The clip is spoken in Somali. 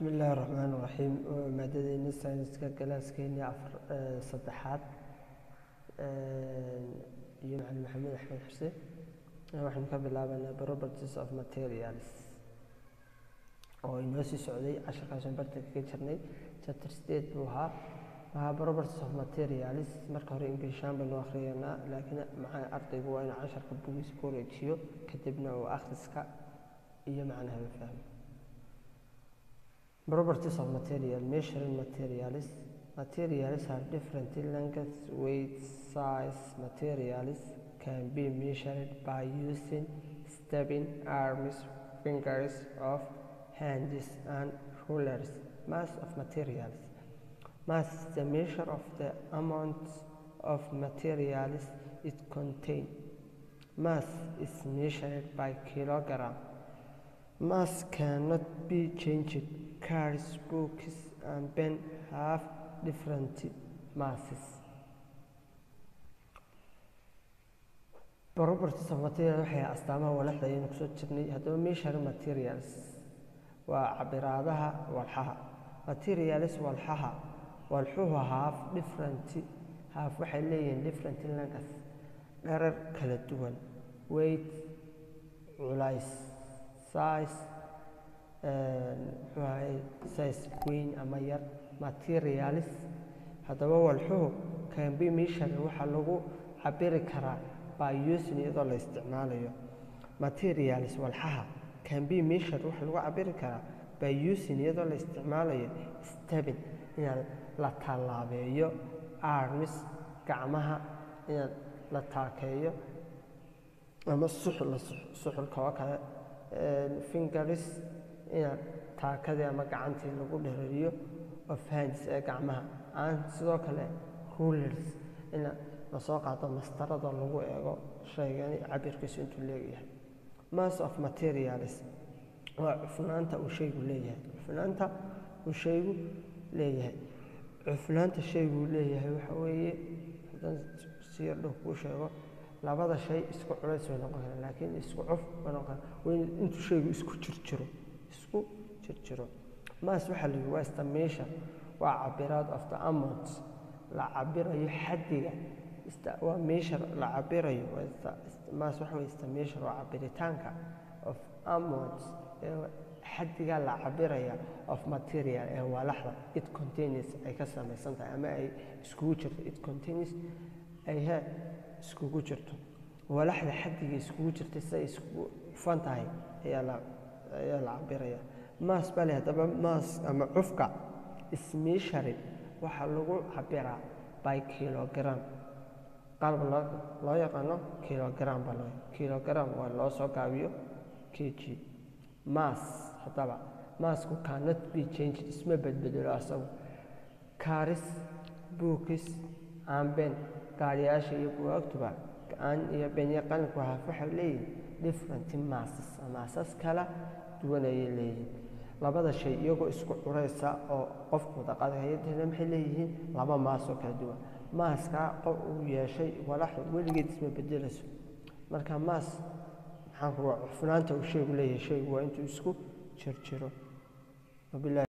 bismi illaahi raxmaan raxiim maadadeeni sayniska galaaskeenii afar saddexaad iyo macalin maxamed axmed xuseen waxaynu ka bilaabanaa properties of materials oo inoo sii socday casharkaasaan bartanka ka jirnay chapter state buu ahaa ahaa properties of materials marka hore inglishaan baynu akhriyanaa laakiin maxaa ardaygu waa inuu casharka bugiisa ku wareejiyo kadibna uu akhriska iyo macnaha fahmo Properties of material measuring materials. Materials are different in length, weight, size. Materials can be measured by using stepping arms, fingers of hands, and rulers. Mass of materials. Mass is the measure of the amount of materials it contains. Mass is measured by kilogram. Mass cannot be changed. Cars, books, and pen have different masses. Properties of material waxay astaamaha walaxda ayaynu kusoo jirnay haddaba measure materials waa cabiraadaha walxaha materials walxaha walxuhu half different half waxay leeyihiin different length dherer kala duwan weight culays size muxuu ahay size weyn ama yar materials haddaba walxuhu can be measured waxaa lagu cabiri karaa by using iyadoo la isticmaalayo materials walxaha can be measured waxaa lagu cabiri karaa by using iyadoo la isticmaalayo stepping inaad la tallaabeeyo arms gacmaha inaad la taakeeyo ama suxul suxulka oo kale fingers inaad taakadii ama gacantii lagu dherariyo of hands ee gacmaha aan sidoo kale rulers in lasoo qaado mastarada lagu eego shaygani cabirkiisu intuu leeyahay mass of materials waa cufnaanta uu shaygu leeyahay cufnaanta uu shaygu leeyahay cufnaanta shayguu leeyahay waxa weeye haddaan si yar dhow kuu sheego labada shay isku culays way noqon karaan laakiin isku cuf way noqon karaan intuu shaygu isku jirjiro isku jirjiro maas waxaa la yihi waa estimation waa cabiraad of the amount la cabirayo xaddiga waa measure la cabirayo maas waxa wey estimation waa cabiritaanka of amount xaddiga la cabiraya of material ee waalaxda it contains ay ka samaysan tahay ama ay iskugu jirto it contains ay he iskugu jirto walaxda xaddiga iskugu jirta siday iskugu cufan tahay ayaa la ayaa la cabiraya maas bale haddaba maas ama cufka ismeasuring waxaa lagu cabiraa by kilogram qalab loo loo yaqaano kilogram baa loo kilogram waa loo soo gaabiyo k g maas haddaba maasku cannot be changed isma bedbedelo asagu kaaris buukis aanben gaariyaasha iyo buwaagtuba aan iyo benya qalinku haaf waxay leeyihin different masses maasas kala duwan ayay leeyihiin labada shay iyagoo isku curaysa oo qofku daqadhayadana maxay leeyihiin laba maas oo kala duwan maaskaa qof uu yeeshay walaxu weligeed isma bedelayso marka maas maxaan ku cufnaanta uu shaygu leeyahay shaygu waa intuu isku jirjiro wabilahi